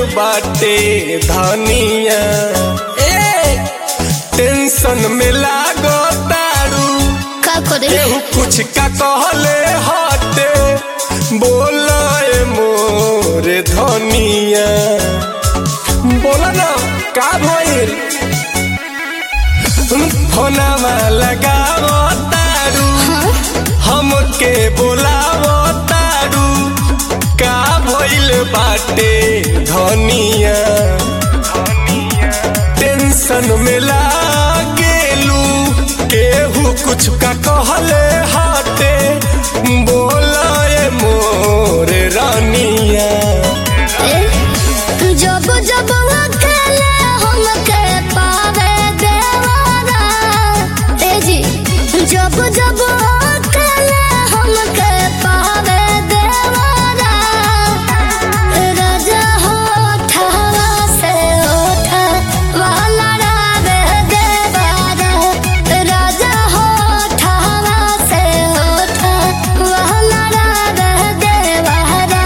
बाटे धनिया ए टेंशन में लागो तारू का करे केहू कुछ का कहले हटे बोले मोर धनिया बोला ना का भइल फोनमा लगावो तारू हमके बोलावो तारू का भइल बाटे धनिया टेंशन में लागेलू केहू कुछ का कहले हाटे बोलाए मोर रानिया ए, जब जब अकेले हमके पावे देवारा ए जी जब जब अकेले हमके पावे देवारा राजा होठवा से होठवा लड़ावे देवारा राजा होठवा से होठवा लड़ावे देवारा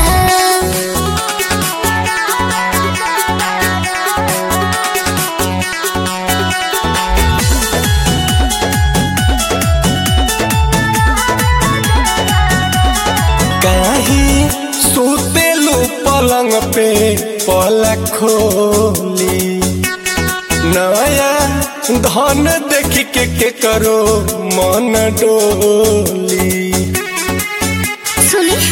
काहे सुतेलू पलंग पे पलक खोली नया धन देख के के करो मन डोली सुनी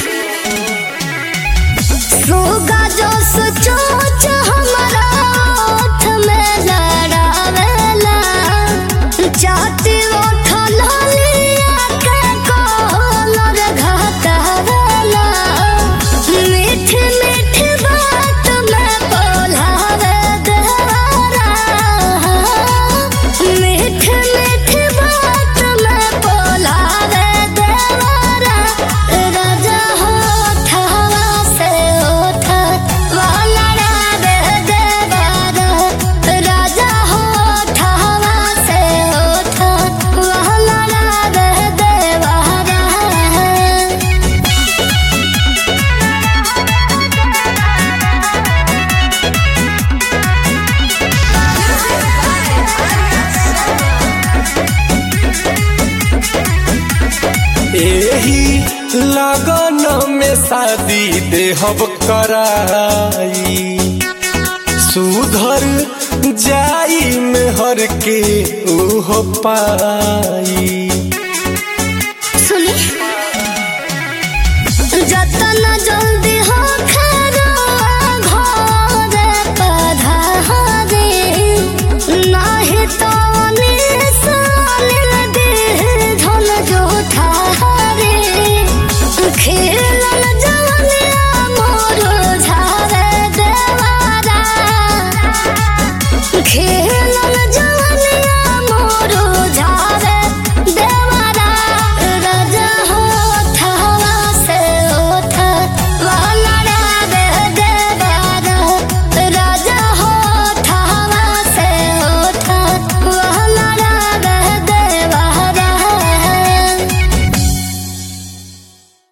रोगा जो सोच हमारा ओठ में लड़ावेला चाहती ओठ लालिया के कोलर घटावेला मीठ मीठ बात में बोलावे देवारा मीठ मीठ बात में बोलावे देवारा राजा होठवा से होठवा लड़ावे देवारा राजा होठवा से होठवा लड़ावे देवारा एही लगन में शादी देहब कराई सुधर जाई में हर के उहो पाई सुनी जतन जल्दी